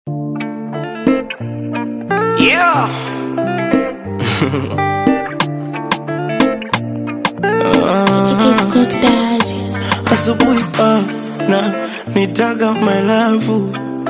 Yeah. Asubuhi ah, na nitaga my love,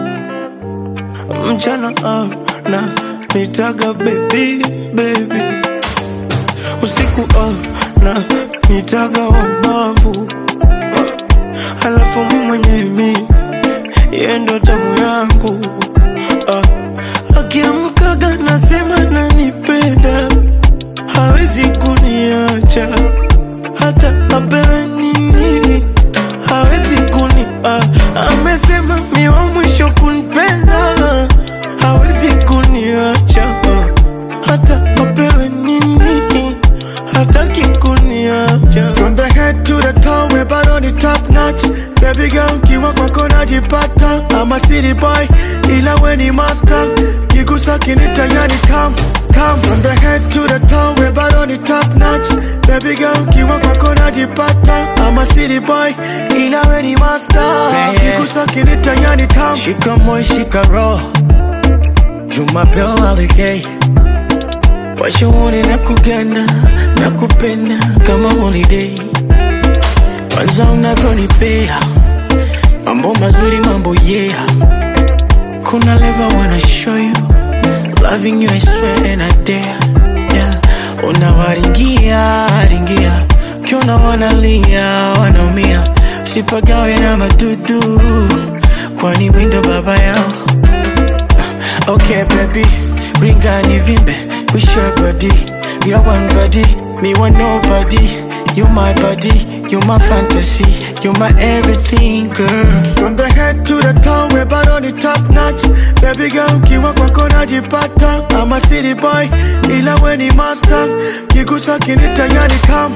mchana ah, na nitaga baby baby, usiku ah, na nitaga wabavu, halafu mimi mwenyewe mi yeye ndo tamu yangu ah, akiamkaga nasema nanipenda, hawezi kuniacha hata apewe nini hawezi kuni ah, amesema mi wa mwisho kunipenda hawezi kuniacha ah, hata apewe nini hataki kuniacha From the head to the toe, we're bado ni top notch. Baby girl, kiwa kwako najipata. I'm a city boy, ila we ni master. Kigusa kinita yani come, come. From the head to the toe, we're bado ni top notch. Baby girl, kiwa kwako najipata. I'm a city boy, ila we ni master. Yeah. Kigusa kinita yani come. shika moyo shika roho jumapeo alikei washaone na kugana na kupenda kama holiday kwanza unavyonipea mambo mazuri mambo yeah kuna leva wanna show you loving you I swear and I dare yeah. unawaringia ringia ukiona wanalia wanaumia usipagawe na madudu kwani windo baba yao Okay, baby, ring and vimbe. We share body, we are one body. Me want nobody. You my body, you my fantasy, you my everything, girl. From the head to the toe, we're bado ni top notch. Baby girl, kiwa kwako najipata. I'm a city boy, ila we ni master. Kigusa kinita yani come.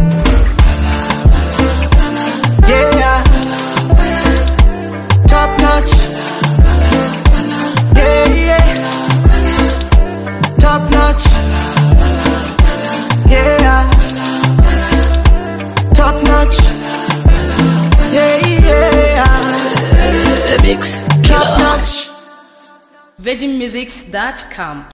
Yeah, top notch. Yeah, yeah, top notch. Yeah, top notch. Yeah, yeah, The Mix top Killer. notch. VeggieMusics.com